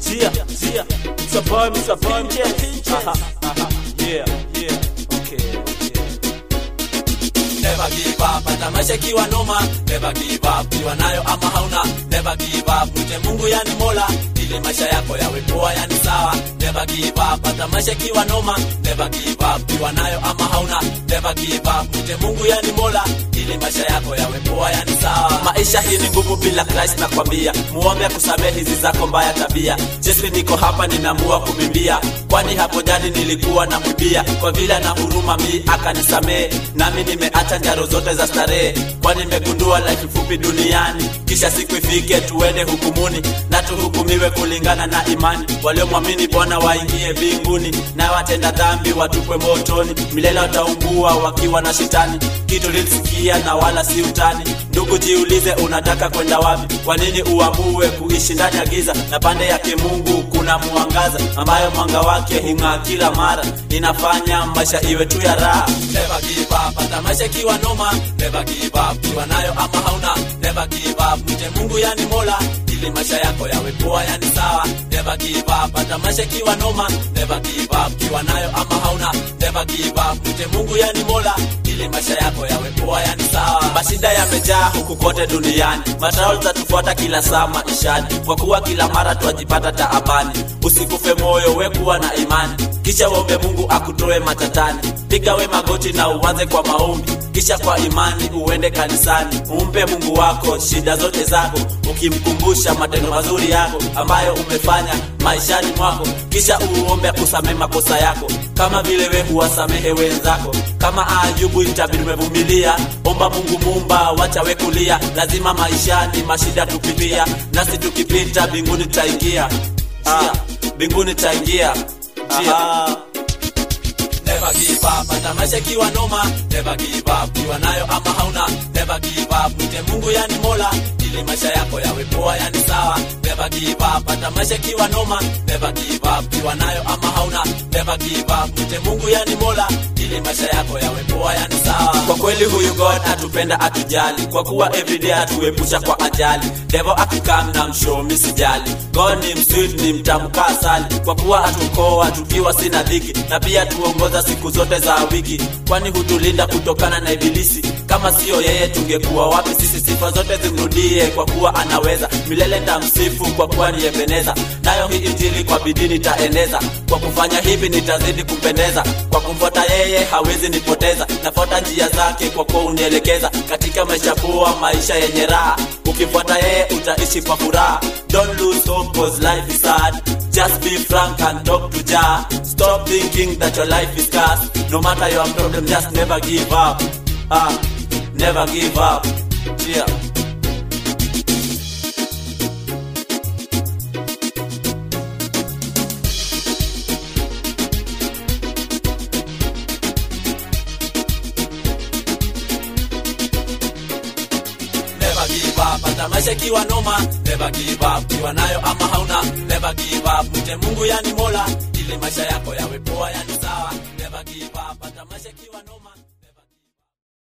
Zia, Zia, Mr. Boy, Mr. Boy, Pinches. Aha, aha, yeah, yeah, okay, okay. Never give up, hata maisha ikiwa noma. Never give up, kiwa nayo ama hauna. Never give up, mche Mungu yani Mola, ili maisha yako yawe poa yani sawa. Never give up, hata maisha ikiwa noma. Never give up, kiwa nayo ama hauna. Never give up, mche Mungu yani Mola, ili maisha yako yawe poa yani sawa. Maisha hii ni ngumu bila Christ nakwambia, muombe akusamehe hizi zako mbaya tabia. Jesu niko hapa ninaamua kubimbia, kwani hapo jani nilikuwa na mwibia, kwa vile ana huruma mi akanisamehe, nami nimeacha njaro zote za starehe, kwani nimegundua life fupi duniani, kisha siku ifike tuende hukumuni na tuhukumiwe kulingana na imani. Waliomwamini Bwana waingie mbinguni, na watenda dhambi watupwe motoni, milele wataungua wakiwa na shetani. Kitu lilisikia na wala si utani. Ndugu, jiulize unataka kwenda wapi? Kwa nini uamue kuishi ndani ya giza, na pande yake Mungu kuna mwangaza, ambayo mwanga wake hung'aa kila mara, inafanya maisha iwe tu ya raha. Never give up, hata maisha ikiwa noma. Never give up, kiwa nayo ama hauna. Never give up, mche Mungu yani Mola, ili maisha yako yawe poa yani sawa. Never give up, hata maisha ikiwa noma. Never give up, kiwa nayo ama hauna. Never give up, mche Mungu yani Mola, ili maisha yako yawe poa yani sawa. Mashida yamejaa huku kote duniani, matarao zatufuata kila saa maishani, kwa kuwa kila mara twajipata taabani. Usikufe moyo, we kuwa na imani, kisha uombe Mungu akutoe matatani. Piga we magoti na uanze kwa maombi, kisha kwa imani uende kanisani. Umpe Mungu wako shida zote zako, ukimkumbusha matendo mazuri yako ambayo umefanya maishani mwako, kisha uombe akusamehe makosa yako kama vile we huwasamehe wenzako. Kama Ayubu itabidi umevumilia, omba Mungu Muumba, wacha we kulia. Lazima maishani mashida tupitia, nasi tukipita mbinguni tutaingia. Ah, mbinguni tutaingia. Njia. Never give up, hata maisha ikiwa noma. Never give up, kiwa nayo ama hauna. Never give up, mche Mungu yani Mola, ili maisha yako yawe poa yani sawa. Never give up, hata maisha ikiwa noma. Never give up, kiwa nayo ama hauna. Never give up, mche Mungu yani Mola, ili maisha yako yawe poa yani sawa. Kwa kweli huyu God atupenda atujali, kwa kuwa everyday atuepusha kwa ajali. Devil akikam na mshow mi sijali. God ni msweet, ni mtamu kaa asali, kwa kuwa atukoa tukiwa sina dhiki, na pia tuongoza siku zote za wiki, kwani hutulinda kutokana na ibilisi. Kama siyo yeye tungekuwa wapi sisi? Sifa zote zimrudie, kwa kuwa anaweza milele. Ndamsifu kwa kuwa niyepeneza, nayo hii injili kwa bidii nitaeneza. Kwa kufanya hivi nitazidi kumpendeza, kwa kumfuata yeye hawezi nipoteza. Nafuata njia zake kwa kuwa unielekeza katika maisha poa, maisha yenye raha. Ukifuata yeye utaishi kwa furaha. Don't lose hope cause life is hard. Just be frank and talk to Jah. Stop thinking that your life is cursed. No matter your problem, just never give up. Ah, never give up. Yeah. Never give up, hata maisha ikiwa noma. Never give up, kiwa nayo ama hauna. Never give up, mche Mungu yani Mola, ili maisha yako yawe poa yani sawa. Never give up, hata maisha ikiwa noma.